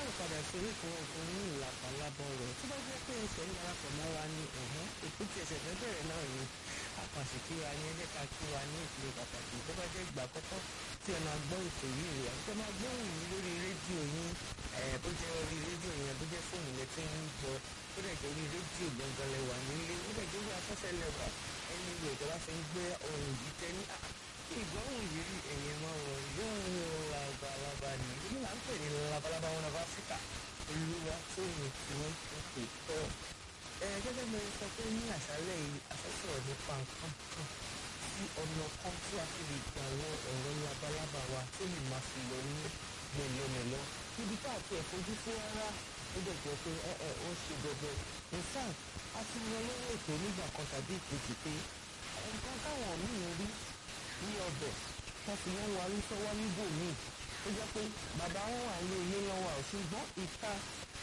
padà sórí kan ọkùnrin ní ìlàpàlábọ̀ rẹ̀ tó bá jẹ́ pé ẹsẹ̀ ń darapọ̀ mọ́ wa ní ẹ̀hán èkó tí ẹsẹ̀ fẹ́ bẹ̀rẹ̀ náà ni àpàṣẹ kí wa ní ẹjẹ́ ká kí wa ní ìpele pàtàkì tó bá jẹ́ ìgbà àkọ́kọ́ tí ẹ máa gbọ́ ètò yìí rẹ̀ àti ẹ máa gbóhùn yìí lórí rédíò yín bó jẹ́ orí rédíò yẹn bó jẹ́ fóònù lẹ ti ń gbọ́ ó dẹ̀ jẹ́ orí rédíò gbọ̀ngàn lẹ́wà nílé ó dẹ̀ jẹ́ orí afẹ́fẹ́ lẹ́wà ẹni ìwé ìjọba fi ń gbé ohun yìí tẹ́ ní ìgbọ́hùn yìí rí ẹ̀yìn máa wọ̀ yóò ń lo labalábá ni èyí là ń pè ní labalábá wọn of Africa olúwa tó yìn tí wọ́n ti pè tọ́ ẹ gẹ́gẹ́ bí mo sọ pé ní àṣálẹ́ yìí afẹ́sọ̀rọ̀ nípa nǹkan kan sí ọ̀nà kan tí a fi lè gba àwọn ọ̀rọ̀ labalábá wa tó lè máa fi lọ ní mẹ̀lọ́mẹ̀lọ́ níbi tá àti ẹ̀ fojú sí rárá ó dẹ̀ jẹ́ pé ẹ ẹ ó ṣe bẹ̀bẹ̀ in fact a ti yan lórí ètò nígbà kan tàbí ìkejì pé nǹkan táwọn míì rí ní ọbẹ̀ wọ́n fi wọ́n wá rí sọ́wọ́ níbò míì ó jẹ́ pé bàbá wọn wà ní ilé lọ́wọ́ àwọn ṣùgbọ́n ìta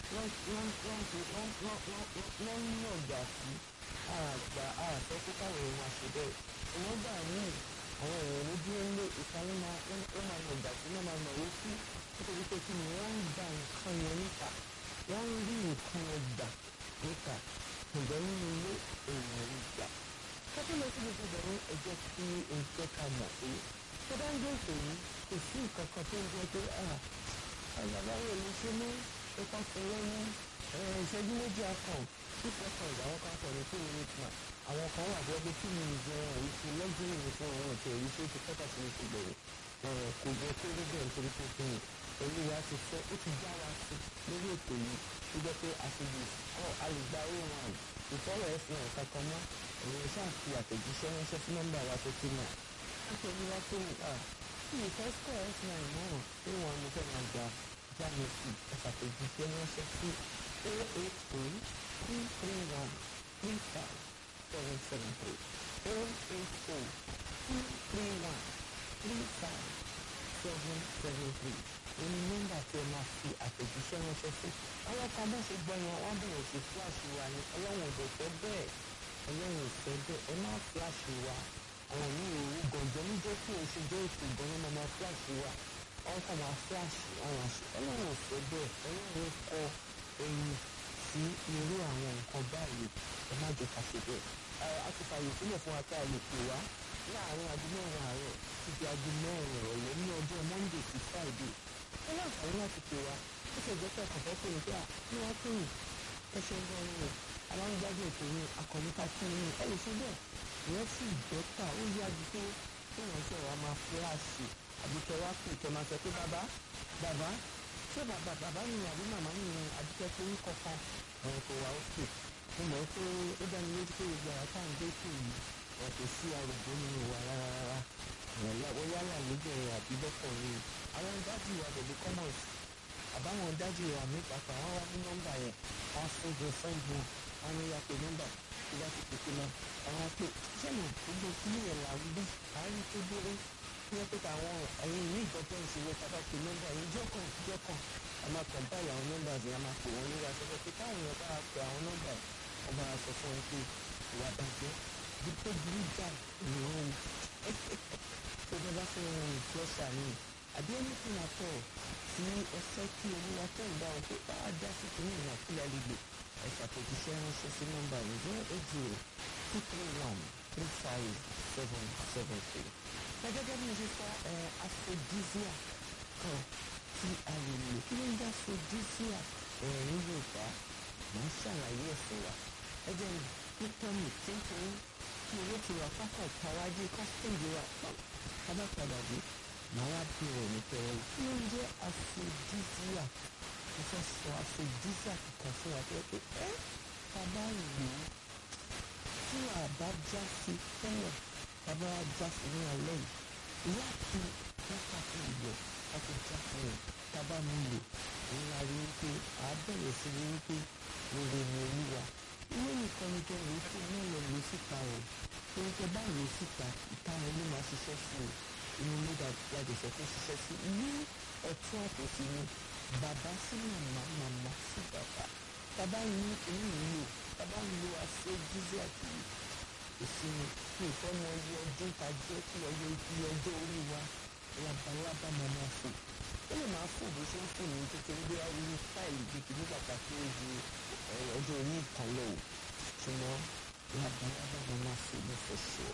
wọ́n ń yànjà sí àgbà àfẹ́ kó káwọn èèyàn máa ṣe bẹ́ẹ̀ ìwọ́n gbà ní àwọn èèyàn ló dúró ń lé ìta wọn máa yànjà sí wọ́n máa nàwó sí nítorí pé kí ni wọ́n ń gba nǹkan yẹn níta wọ́n ń rí nǹkan yẹn gbà níta ǹjẹ́ nínú ilé èèyàn rí gbà kọ́tí lọ sí gbogbo ìbẹ̀rù ẹ̀jẹ̀ tí ẹ̀jẹ̀ ká mọ̀ pé tó bá ń gbé ètò yìí kò sí nǹkan kan tó ń jẹ́ pé àgbàbáwò ló ṣe mú ipa fúnlẹ́ ní ìṣẹ́jú méjì akàn tí fọ́kàn ìgbà wọn kan sọ ní two minutes man àwọn kan wà bẹ́ẹ̀ pé two minutes wọn èyí ti lọ́gbìn ní fún wọn ọ̀tẹ̀ èyí tó ti kọ́tà sí ní ti bẹ̀rẹ̀ kò jẹ́ kó rí bẹ́ẹ̀ nítorí pé kí ni olúwa ti fẹ́ ó ti já wa sí lórí ètò yìí tó jẹ́ pé àṣejù ọ̀ alùgbà ó wọn ìfọ̀rọ̀ ẹ̀sìn ẹ̀ kankan mọ́ èyí ṣáà fi àtẹ̀jíṣẹ́ ránṣẹ́ sí nọ́mbà wa tó ti mọ̀ nítorí wá pé kí ìfẹ́ sọ ẹ̀sìn àìmọ́ pé wọn mo fẹ́ máa gba jáde sí ẹ̀fàtẹ̀jíṣẹ́ ránṣẹ́ sí zero eight three two three one three five seven seven three zero eight four two three one three five seven seven three òní nọ́mbà tí ẹ máa fi àtẹ̀jíṣẹ́ ránṣẹ́ sí àwọn kan bá ṣe gbọ́ yẹn wọ́n bẹ̀rẹ̀ sí fúláṣí wa ní ọlọ́run ò dẹ̀ fẹ́ bẹ́ẹ̀ ọlọ́run ò fẹ́ bẹ́ẹ̀ ẹ má fúláṣí wa àwọn ní òru gànjọ́ níjẹ́ kí o ṣe jẹ́ ètò ìgbọ́n náà máa fúláṣí wa wọ́n kàn máa fúláṣí àwọn àṣẹ ọlọ́run ò fẹ́ bẹ́ẹ̀ ọlọ́run kọ ẹyin sí irú àwọn nǹkan báyìí ẹ má jẹ́ ká ṣe bẹ́ẹ̀ a ti fààyè sílẹ̀ fún wa ká lè pè wá láàárín aago mẹ́rin àárọ̀ títí aago mẹ́rin ìrọ̀lẹ́ ní ọjọ́ monday sí friday ó láǹfààní láti pè wá ó sì jẹ́ pé ọkàn fẹ́ pè ní pé à ní wọ́n pè yín ẹ ṣe ń gbọ́ yín o àwọn gbádùn ètò yín akọ̀níkà kí yín ẹ lè ṣe bẹ́ẹ̀ ìyẹn sì bẹ́tà ó yá ju pé kí wọ́n ṣe wàá máa fúláṣì àbí kẹ wá pè kẹ máa sọ pé bàbá bàbá ṣé bàbá bàbá mi àbí màmá mi àdúgbò pé orúkọ kan ẹ̀rọ kò wá òkè mo mọ̀ pé ó dáni lójú pé gbogbo àwọn táwọn gbé kù yìí ẹ̀ kò sí arúgbó nínú wa rárá rárá ìrànlọ́wọ́ yálà lóbìnrin àbí lọ́kùnrin àwọn dájú wa pẹ̀lú commerce àbáwọn dájú wa mi pàápàá wọn wá ní nọ́mbà yẹn wọn fún jẹ fẹ́ǹdì wọn wọn ní ya pé nọ́mbà tó bá ti pèsè náà àwọn pé sẹ́nu gbogbo kílì yẹn là ń bí àárín tó dúró ní wọ́n pé àwọn ẹ̀yìn ní ìjọpọ̀ ìṣòro tábà pé nọ́mbà yẹn jọ́kàn jọ́kàn a máa kàn báyìí àwọn nọ́mbà yẹn a máa pè wọ́n lórí afẹ́fẹ́ pé táwọn èèyàn bá pe àwọn nọ́mbà yẹn wọ́n bá sọ fún wọn pé ìwà bàjẹ́ bí tó burú jà ni wọ́n tó bá bá fẹ́ wọn ìflọ́ṣà ni àbí anything at all tí ẹ fẹ́ kí olúwa tó ń bá wọn pé bá a dá sí kìíní ìrìn àkúlẹ̀ àlegbè ẹ ṣàtẹ̀jíṣẹ́ ránṣẹ́ sí nọ́mbà yìí zero eight zero two three one three five seven seven three. ẹ gẹ́gẹ́ bí mo ṣe sọ ẹ aphrodisia kan tí a lè lò kí ló ń dá aphrodisia ẹ ní Yorùbá máa ń ṣàlàyé ẹ̀ fún wa ẹ jẹ́ nípa mi tíntìn kí owó ti wà pápá ìtawájú kọ́sítẹ́ǹdì wa pọ̀ kábàpadà dé màá wá bẹ̀rẹ̀ ní pẹ̀rẹ̀ kí ló ń jẹ́ aphrodisia mo fẹ́ sọ aphrodisia kankan fún wa pé pé ẹ́ bàbá rò ó tí àbá já sí tẹ́lẹ̀ bàbá wa já sí ní alẹ́ yìí láti wákàtí ìlọ láti já sí rẹ̀ bàbá mi lò òun la rí wípé àá bẹ̀rẹ̀ sí rí wípé rere ni olúwa ilé nìkan ni kẹ́ ló fún ẹ náà lọ lò síta o torí kẹ́ bá lò síta ìta rẹ ló máa ṣiṣẹ́ sí o inú ló dàgbàdì sọ fún ṣiṣẹ́ sí ní ọ̀tún àtòsí ni bàbá sí màmá màmá sí bàbá bàbá ní inú ìlò bàbá ń lo àṣẹ jíjẹ àti ìsinmi ní ìfọ́nà ọyẹ ọdún tàjẹ́ kí ọyẹ ibi ọjọ́ orí wa labalábá máa máa fò ó lè máa fò bó ṣe ń fò ní kékeré bí wàá wúlò fáìlì gbèkì nígbà tá a kéré ju ọjọ́ orí ìkan lọ o ṣùgbọ́n labalábá máa máa fò ní for sure.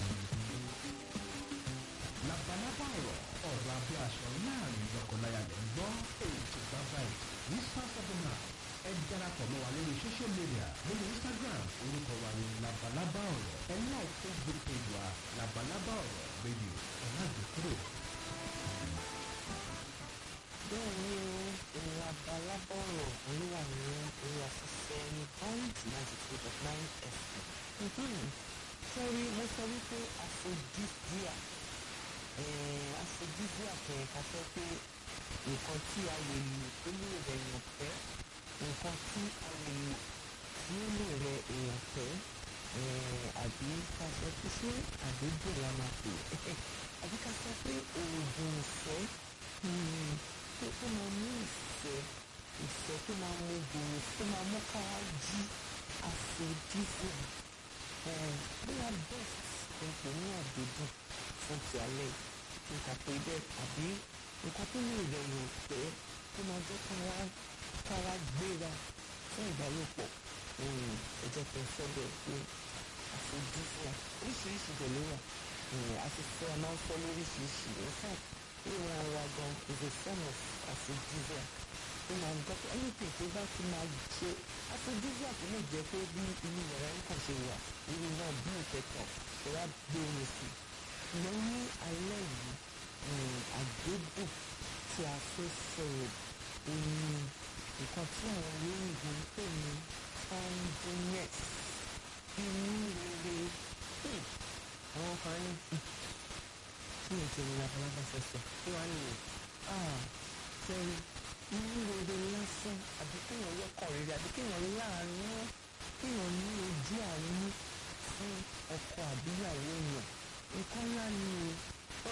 labalábá ọ̀rọ̀ ọ̀rọ̀ abẹ́ aṣọ láàrin lọ́kọláya lẹ́ ń gbọ́ ètò bàbá ẹ̀ whispers of the night ẹ darapọ̀ mọ́ wa lórí social media lórí instagram orúkọ wa ní labalábá ọ̀rọ̀ ẹ like facebook page wa labalábá ọ̀rọ̀ radio ẹ má gbé kúrò. bẹ́ẹ̀ ni o labalábá ọ̀rọ̀ olúwa ní orí afẹ́fẹ́ ní point ninety two dot nine fm. sọ́rí mo sọ wípé aphrodisia aphrodisia kẹ̀kẹ́ sọ pé nǹkan tí a lè lò tó lè rẹ̀ yàn pẹ́ nǹkan tí a lè lò tí ó lè rẹ̀ èèyàn pẹ́ àbí ká sọ pé ṣé àdéjò la máa pè é àbí ká sọ pé oògùn ìfẹ́ tó tó máa mú ìfẹ́ ìfẹ́ tó máa mú gbòòrò tó máa mú kára jí aphrodisia bóyá best nǹkan ní àdéjùn fún ti alẹ́ nǹkan pé bẹ́ẹ̀ àbí nǹkan tó lè rẹ̀ yàn pẹ́ tó máa jẹ́ kára kára gbéra fún ìbálòpọ̀ ẹ jẹ́ kí n sọ bẹ́ẹ̀ pé aphrodisia oríṣiríṣi dẹ̀ ló wà afẹ́fẹ́ a máa ń fọ́ lóríṣiríṣi in fact ìwọ̀n ara gan is a form of aphrodisia ó máa ń gbọ́ anything tó bá ti máa ṣe aphrodisia kò lè jẹ́ pé bí inú yàrá ń kàn ṣe wà irú náà bí ìkẹtàn ṣe wá gbé omi sí i ṣùgbọ́n ní alẹ́ yìí àgbébùn tí a fẹ́ sọ̀rọ̀ òní nǹkan tí àwọn olóyìnbó ń pè ní fondness inú rere àwọn kan ní kí ni ìṣẹ̀lẹ̀ labalábá fẹsẹ̀ kí wàá nìyẹn sẹ́yìn inú rere lásán àbí kéèyàn lọ́kàn rere àbí kéèyàn láàánú kéèyàn ní ojú àánú fún ọkọ àbíyàwó èèyàn nǹkan ńlá ni o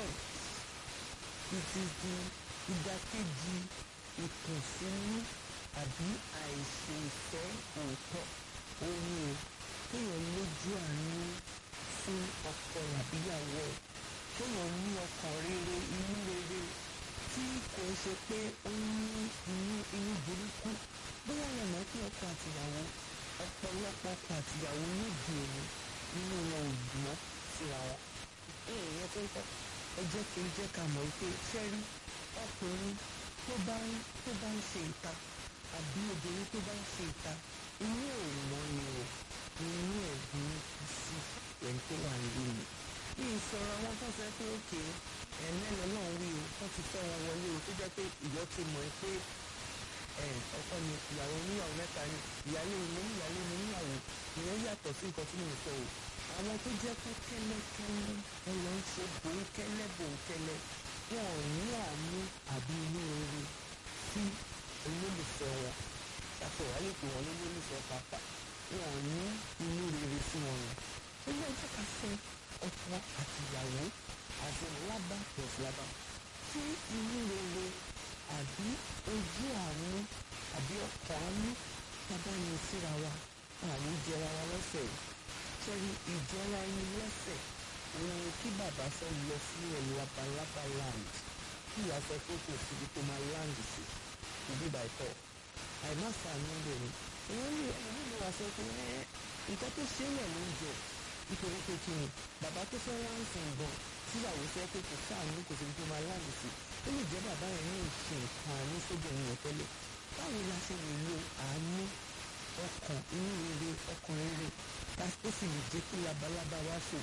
it is the ìdàkejì ìkùnsínú àbí àìṣe ìfẹ́ òótọ́ òun o kéèyàn lójú àánú fún ọkọ àbíyàwó ẹ̀ kéèyàn ní ọkàn rere inú rere tí kò ń ṣe pé ó ní inú inú burúkú bóyá yẹn mọ̀ pé ọkọ àtìyàwó ọ̀pọ̀lọpọ̀ ọkọ àtìyàwó níbi òní nínú wọn ò gbọ́ síra wọn. èèyàn tó ń kọ́ ẹ jẹ́ kí n jẹ́ ká mọ̀ pé fẹ́rí ọkùnrin tó bá ń tó bá ń ṣe ìta àbí obìnrin tó bá ń ṣe ìta inú ẹ̀ mọ́ ni o inú ẹ̀ ní sí ẹni tó wà nílé mi. bí ìsọ̀rọ̀ àwọn tó fẹ́ pé òkè ẹ̀ẹ́nẹ́nu náà wí o wọ́n ti fẹ́ wọn wọlé o tó jẹ́ pé ìwọ ti mọ̀ ẹ́ pé ọkọ ni ìyàwó oníyàwó mẹ́ta ni ìyálé mi níyàlé mi níyàwó ìyẹn yàtọ̀ sí nǹkan tí mo sọ o àwọn tó jẹ́ pé kẹ́lẹ́kẹ́lẹ́ wọn lọ ń ṣe bòńkẹ́lẹ́ bòńkẹ́lẹ́ wọn ò ní àánú àbí inú rere sí olólùfẹ́ wọn ṣàtọ̀ wá lè pè wọ́n lólùfẹ́ pàápàá wọn ò ní inú rere sí wọn nù ó yẹ jẹ́ ká fẹ́ ọkọ àti ìyàwó àti lábá plus lábá tí inú rere àbí ojú àánú àbí ọkàn àánú tábà ní síra wa àní jẹra wa lọ́sẹ̀ sẹ́rí ìjọra ẹni lọ́sẹ̀ òun kí bàbá fẹ́ lọ sí ẹ̀ labalábá land kí ìyá sọ pé kò síbi tó máa land sí ìbí bàtọ̀ àìmáṣàánú bẹ̀ ni èèyàn ní ẹni ní wàá sọ pé nǹkan tó ṣe é lẹ̀ ló ń jẹ nítorí pé kí ni bàbá tó fẹ́ wá ń sìn gan tíyàwó fẹ́ pé kò sáànù kò síbi tó máa láàyè sí ó lè jẹ́ bàbá yẹn ní ìṣe nǹkan àánú sóbìnrin yẹn tẹ́lẹ̀ báwo la ṣe lè lo àánú ọkàn inú rere ọkàn rere ó sì lè jẹ́ kí labalábá wá fò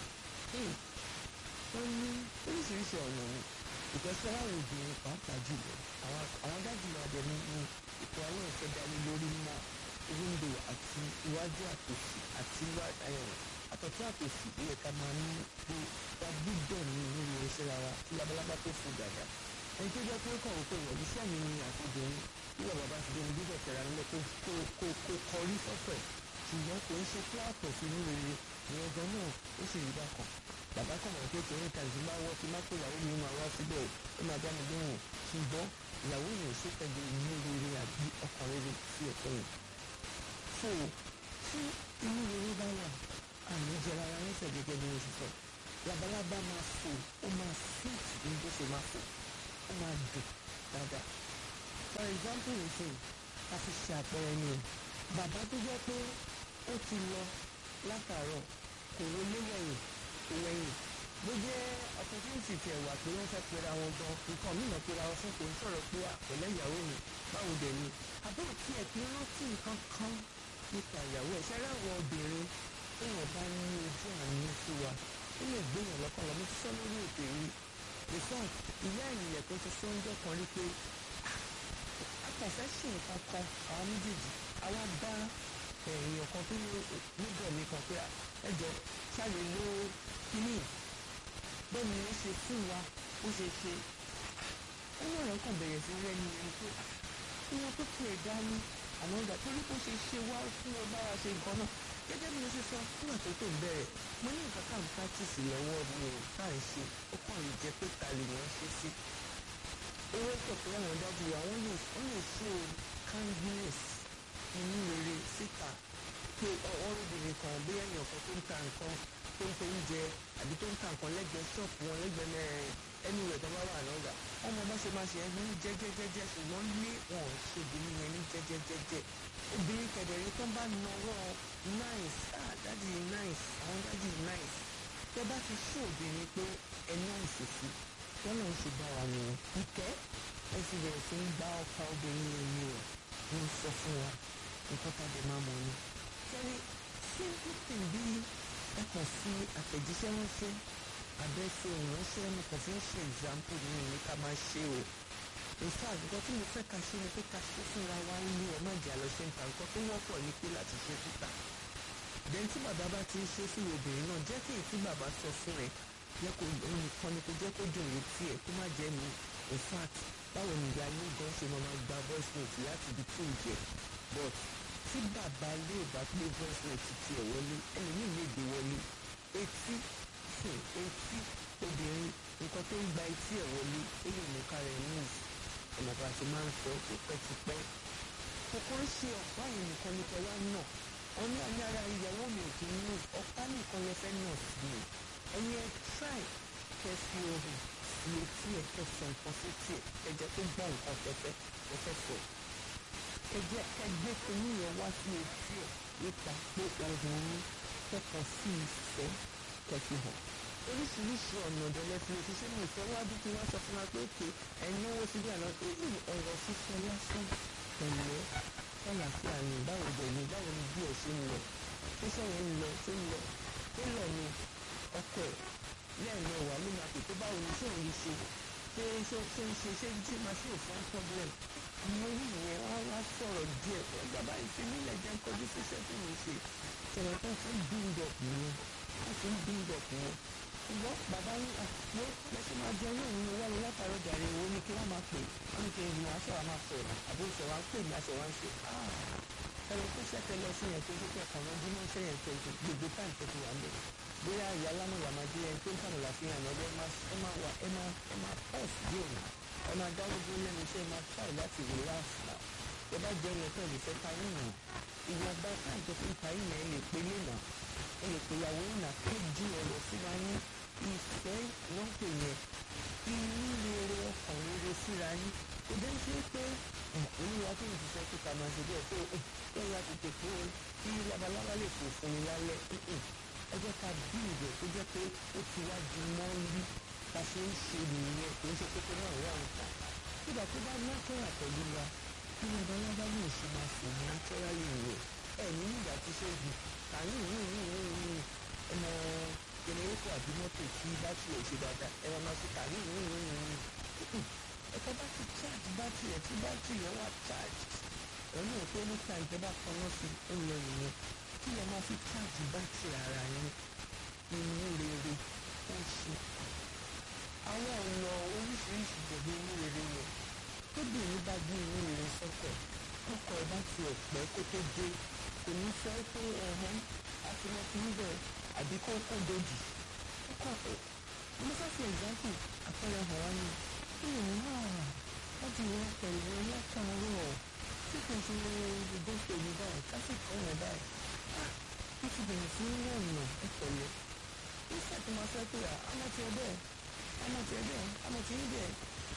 wọ́n ní oríṣiríṣi ọ̀nà ni ìtọ́sí aláwọ̀ obìnrin pàápàá jùlọ àwọn dájúlọ abẹnú ní ètò àwọn ìfẹ́ dání lórí mọ́ wíńdò àti iwájú àtòsí àti àtọ̀tún àtòsí ilẹ̀ ká máa ní pé wá gbúdọ̀ ní nínú iṣẹ́ ara tí labalábá tó fò dàda ẹni tó jẹ́ pé ó kàn wípé ìwọ̀n iṣẹ́ mi ni àfojúrin bí wọ́n bá ti dé ní bíbẹ̀ tẹ̀ra nílẹ̀ kó kó kọrí sọ́fẹ̀ ṣùgbọ́n kò ń ṣe pé àtọ̀ sí inú rere ní ọjọ́ náà ó sì rí bákan bàbá kan wọ́n pé kìíní kan ìdí máa wọ́ ti má pé ìyàwó mi máa wá síbẹ̀ ó máa dá mi lóhùn ṣùgbọ́n ìyàwó yẹn ò ṣe pẹ̀lú inú rere àbí ọkàn rere sí ẹ̀kọ́ yẹn. so tí inú rere bá wà àmì jẹra ara nífẹ̀ẹ́ gẹ́gẹ́ bí mo ti sọ labalábá máa fò ó máa fit ní bó ṣe máa fò ó máa dùn dáadáa for example nsìn a fi ṣe àpẹẹrẹ ni o bàbá tó jẹ́ pé ó ti lọ látàárọ̀ kò wọlé wẹ̀yìn kò wẹ̀yìn bó jẹ́ opportunity tiẹ̀ wà pé wọ́n fẹ́ pera wọn gan nǹkan mìíràn pera wọn fún kò ń sọ̀rọ̀ pé àpẹ̀lẹ́ ìyàwó mi báwo dẹ̀ ni àbúrò tí ẹ̀ kí rántí nǹkan kan nípa ìyàwó ẹ̀ ṣẹ́rẹ́ àwọn obìnrin téèyàn bá ní ojú àánú sí wa ó lè gbéyàn lọ́kàn lọ mo ti sọ lórí ètò yìí in fact ìyá ènìyàn tó ti sọ oúnjẹ kan rí pé akọ̀fẹ́ ṣe nǹkan kan àwọn méjèèjì àwa bá èèyàn kan tó níbọ̀ mi kan pé ẹjọ́ sáré ló kíní bẹ́ẹ̀ ni ó ṣe fún wa ó ṣe ṣe ẹ̀yìn ọ̀rẹ́ kan bẹ̀rẹ̀ sí rẹ́ni ẹni pé ìwọ̀n tó tiẹ̀ dání àmọ́ ìgbà tó ní kó ṣe ṣe wá fún ọ bá wa ṣe nǹkan náà gẹ́gẹ́ bí mo ṣe sọ nígbà tó tó ń bẹ̀rẹ̀ mo ní nǹkan tá à ń practice lọ́wọ́ mi ò tá à ń ṣe ó kàn lè jẹ́ pé ta lè wọ́n ṣe sí owó pọ̀ pé àwọn dájú wa wọ́n lè wọ́n lè show kindness inú rere síta pé ọ̀rọ̀bìnrin kan bí ẹ̀yàn kan tó ń ta nǹkan tó ń tó oúnjẹ àbí tó ń ta nǹkan lẹ́gbẹ̀ẹ́ ṣọ́ọ̀pù wọn lẹ́gbẹ̀ẹ́ ẹni rẹ̀ tó bá wà lọ́gà ọmọ bá ṣe máa ṣe ẹ́ ní jẹ́jẹ́jẹ́jẹ́ ṣùgbọ́n lé wọn ò ṣe obìnrin yẹn ní jẹ́jẹ́jẹ́jẹ́ obìnrin kẹ̀dẹ̀rẹ́ tó bá nawọ́ nice ah dadi nice àwọn dadi nice tẹ bá ti ṣe obìnrin pé ẹ nice sí wọn náà ń ṣe bá wa nìyẹn ìkẹ́ ẹ sì bẹ̀rẹ̀ sí ń gbá ọkọ obìnrin yẹn ni o ń sọ fún wa nǹkan tá a lè máa mọ̀ ni. sẹ́ni simple thing bí ẹ kàn fi àtẹ̀jíṣẹ́ ránṣẹ́ abẹ́sẹ̀ ìránṣẹ́ mo kàn fi ń ṣe example ní ìní ká máa ṣe o in fact nǹkan tí mo fẹ́ ká ṣe ni pé ká ṣe fúnra wa nílé ẹ̀ má jẹ́ àlọ́ ṣe ń ta nǹkan tó wọ́pọ̀ ní pé láti ṣe síta then tí bàbá bá ti ń ṣe fún obìnrin náà jẹ́ kí èyí tí bàbá sọ fún ẹ jẹ́ kó òun nìkan ni kó jẹ́ kó dùn létí ẹ̀ kó má jẹ́ mi in fact báwo ni ìyá ilé gan ṣe máa gba voice note láti ibi tí ò jẹ́ but tí bàbá ilé ò bá gbé voice note tiẹ̀ wọlé ẹlòmíì lè gbé wọlé etí etí obìnrin nǹkan tó ń gba etí ẹ̀ wọlé ó lè mú ká rẹ̀ move ọ̀nà bá ti máa ń sọ tipẹ́tipẹ́ kòkó ń ṣe ọ̀pá yìí nìkan ní kẹwàá náà wọn ní àní ara ìyàwó mi ò kì í move ọ̀pá nìkan lè fẹ́ náà sí mi ẹ̀yin ẹ̀ try kẹ́ fi ohùn sí etí ẹ̀ kẹ́ sọ nǹkan sí etí ẹ̀ kẹ́ jẹ́ kó gbọ́ nǹkan tẹ́fẹ́ tẹ́fẹ́ sọ kẹ́ jẹ́ kẹ́ gbé kinní yẹn wá sí etí ẹ̀ nípa pé ohùn yín kẹ́kọ̀ọ́ sí ìfẹ́ kẹ́ fi hàn oríṣiríṣi ọ̀nà ọ̀dọ́lẹ́ fi lè ṣe mọ̀ ìfẹ́ wájú kí wọ́n sọ fún wa pé òkè ẹ̀yin owó síbí àná èyí ọ̀rọ̀ sísọ lásán pẹ̀lẹ́ ṣàlàfíà ni báwo dẹ̀ ni báwo ni bí ẹ̀ ṣe ń lọ ṣíṣẹ́ yẹn ń lọ ṣé ń lọ ṣé lọ ni ọkọ ẹ̀ lẹ́ẹ̀mẹ́ wà ló máa pè pé báwo ni ṣé òun ṣe ṣé ṣé ṣé ń ṣe ṣé tí máa ṣe òfin problem mo rí ìyẹn wá wá sọ̀rọ̀ díẹ̀ ọjà báyìí fi nílẹ̀ jẹ́ kọjú síṣẹ́ tí mo ṣe ṣẹlẹ̀ tó ti ń build up nìyẹn wọ́n ti ń build up nìyẹn ṣùgbọ́n bàbá ní àpò lẹ́sìn máa jẹ owó ìrìn wọlé látàrọ jàre owó ní kí wọ́n máa pè wọ́n ní kí n aṣọ wa máa sọ̀rọ̀ àbí ìṣẹ̀ wa ń pè ní aṣọ wa ń ṣe. ẹ̀rọ tó ṣẹ̀kẹ́ lọ sí yẹn tó ṣe kẹ́kọ̀ọ́ náà bí wọ́n ṣe yẹn tó gbogbo táǹtì tó ti wà lẹ̀. bóyá ìyá alámọ̀yà máa jẹ́ ẹni tó ń tànà láfihàn náà ẹ máa ẹ máa wà ẹ máa ẹ máa pọ́ọ̀sì díẹ̀ nù ẹ máa dáwọ́ dúró lẹ́nu iṣẹ́ máa try láti relax náà ẹ bá jẹ́ ẹni tó lè fẹ́ ta yín nù ìwọ̀nba táǹtì tó ń ta yín yẹn lè pe lé nà ẹ lè pe ìyàwó nà kéjì ọ̀rọ̀ síra yín ìfẹ́ wọ́n pè yẹn inú rere ọkàn rere síra yín kò dé ṣe pé olúwa tó ń ṣiṣẹ́ tó ta máa ṣe bẹ́ẹ̀ tó ó yá tètè pé kí labalábá lè fò fún mi lálẹ́ ẹ jẹ́ ká bí ìrẹ̀ tó jẹ́ pé ó ti wá di mọ́lí bá ṣe ń ṣe nìyẹn kò ń ṣe pé náà wà ń ta nígbà tó bá nákẹ́rà pẹ̀lú wa kí labalábá lè ṣe máa fò ní nákẹ́rálì rẹ̀ ẹ̀ ní nígbà tí ṣe jù kàní ìrìn ọmọ jẹnẹrétọ̀ àbí mọ́tò tí bátìrì ẹ̀ ṣe dáadáa ẹ̀rọ máa ṣe kàní ẹ̀ka bá ti charge bátìrì ẹ̀ tí bátìrì ẹ̀ wà charge ẹ̀rọ náà pé ní time tẹ́ bá kaná sí ó lọ nìyẹn kí ẹ máa fi charge bátìrì ara yín inú rere ó ṣe. àwọn ọ̀nà oríṣiríṣi jẹ̀bi inú rere yẹn tóbìnrin bá gbé inú rere sọ́kọ̀ ọkọ̀ ẹ̀ bá tiẹ̀ pẹ́ kó tó dé kò ní fẹ́ pé ẹ̀hán àti wọn fi ń bẹ̀ àbí kó kó dojì ọkọ̀ ẹ̀ mo fẹ́ fi example àpẹẹrẹ hàn wá ní ìrìn náà wọ́n ti wọ́n pẹ̀lú ọlọ́kàárọ̀ tí kò ṣe ìgbésẹ̀ mi báyìí kásìkò wọn báyìí ó ti bẹ̀rẹ̀ sí ní ọ̀nà ẹ̀pẹ̀lẹ́ nígbà tí mo fẹ́ pé àmọ́ tiẹ̀ bẹ́ẹ̀ àmọ́ tiẹ̀ bẹ́ẹ̀ àmọ́ tiẹ̀ bẹ́ẹ̀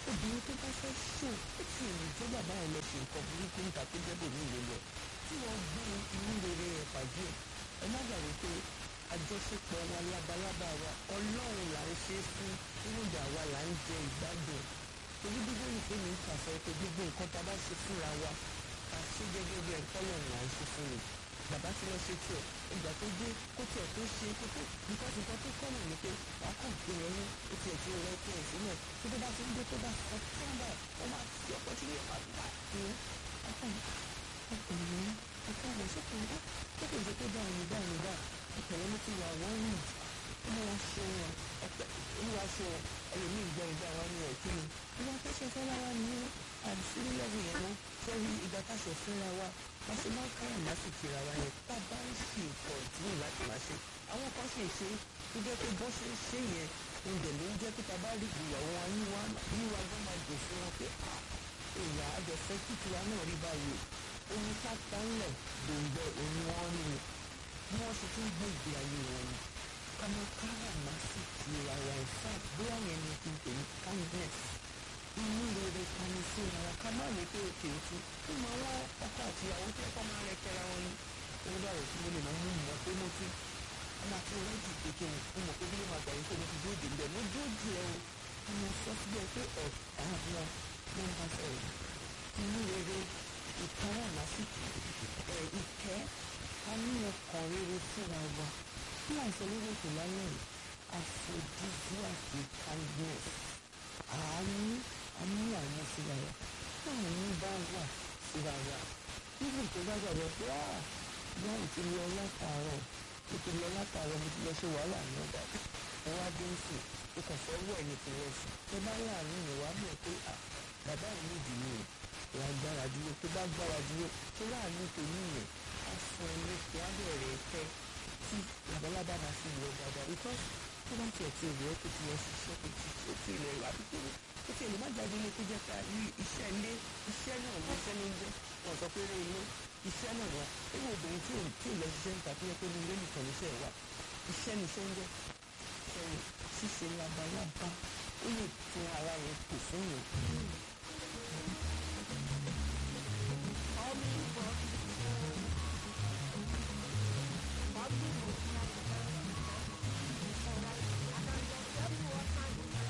obìnrin tó bá fẹ́ ṣò ó ti rìn tó bàbá ẹ̀ lọ ṣe nǹkan burúkú níta tó jẹ́ bòmí ìlú lọ tí wọ́n gbé inú rere ẹ̀ pàdé ẹ̀ ẹ má gbàgbé pé àjọṣepọ̀ wa labalábá wa ọlọ́run là ń ṣe fún irúgbà wa là ń jẹ ìgbádùn torí bíbélì pé mi ń pàṣẹ pé gbogbo nǹkan tá a bá ṣe fúnra wa ká ṣe gẹ́gẹ́ bí ẹ̀kọ́ lọ́run là ń ṣe fún mi bàbá tí wọ́n ṣe tiẹ̀ ìgbà tó dé kó tiẹ̀ tó ṣe kó tó nǹkan tí nǹkan tó kọ́ nù ni pé wàá kàn gbé yẹn ní ó tiẹ̀ ti rẹ tiẹ̀ sínú ẹ̀ tó tó bá ti ń dé tó bá sọ tíọ́mbà ó máa fi ọkọ̀ tí yóò máa gbà tó ọkàn ọkùnrin ọkàn rẹ̀ sókè ńlá tó kò jẹ́ pé báyìí báyìí báyìí ìpẹ̀lẹ́ ló ti wà wọ́n rìn olúwa ṣe wọn olúwa ṣe wọn ẹlòmíì gbọ́ ìgbà wa ní ẹ̀kí ni ìwà tó ṣe fẹ́ lára ní àdìsílẹ̀ lẹ́wọ̀ yẹn mọ́ sẹ́rí ìgbà tá a ṣe fúnra wa bá ṣe máa ń káyà má sì kíra wa yẹn tá a bá ń ṣe nǹkan ìdílé láti máa ṣe àwọn kan ṣe ṣe tó jẹ́ pé bọ́ ṣe ń ṣe yẹn oúnjẹ ló ń jẹ́ pé tá a bá rí ìyàwó wa yíwá yíwá gbọ́n máa dùn fún wọn pé èèyàn àjọfẹ́ kíkura náà rí báyìí omi ká tánlẹ̀ gbòǹgbẹ òun wọn rí ni bí wọ́n ṣe tún gbé ìgbé ayé wọn ni ọmọ kára máa sì ti ara in fact bóyá yẹn ni kí n pè ní kindness inú rere kani sí ara ká má lè pé òkè òtún nínú àwọn ọkọ àti ìyàwó tí ẹ̀kọ́ máa ń rẹkẹra wọn ni owó bá rẹ̀ tí mo lè máa mú mọ́ pé mo ti ọmọ àti ọlọ́jì kékeré mo mọ̀ pé bí ló máa gbà yín pé mo ti dúró dè níbẹ̀ mo dúró dè ẹ́ o mo sọ síbẹ̀ pé ọ̀ àwọn nọ́mbà sọ̀rọ̀ inú rere ìtara lásìkò ẹ̀ ìkẹ́ a ní ọkàn rere fúnra wa bí àìsàn lórí ètò lálẹ́ yìí aphrodisiac kindness àánú àánú àwọn síra wa táàánú bá wà síra wa níbi tó bá gbàgbọ́ pé ah báwo ti lọ látàárọ̀ mo ti lọ látàárọ̀ mo ti lọ ṣe wàhálà ní ọgbà ẹ wá dé ń sìn o kàn fẹ́ wọ̀ ní ìpínlẹ̀ sùn tó bá láàánú yẹn wá mọ̀ pé ah bàbá yìí nídìí ni o wàá gbára dúró tó bá gbára dúró tó láàánú tó níyẹn á fún ẹ lẹ́kọ̀ọ́ á bẹ̀rẹ̀ fẹ́ tí labalábá máa fi wọ dáadáa because tó bá tiẹ̀ ti rẹ̀ kó ti yẹ ṣiṣẹ́ kó ti tó ti rẹ̀ wá pípé ó ti lè má jáde ilé kó jẹ́ ká rí iṣẹ́ ilé iṣẹ́ náà ló iṣẹ́ ló ń jẹ́ wọn sọ pé eré ilé iṣẹ́ náà wà ewu obìnrin tí ò tí ò lọ ṣiṣẹ́ níta tó yẹ pé ní ilé nìkan níṣẹ́ wà iṣẹ́ ni iṣẹ́ ń jẹ́ ṣẹ́yìn ṣíṣe labalábá ó lè tún ara yẹn tò fún yẹn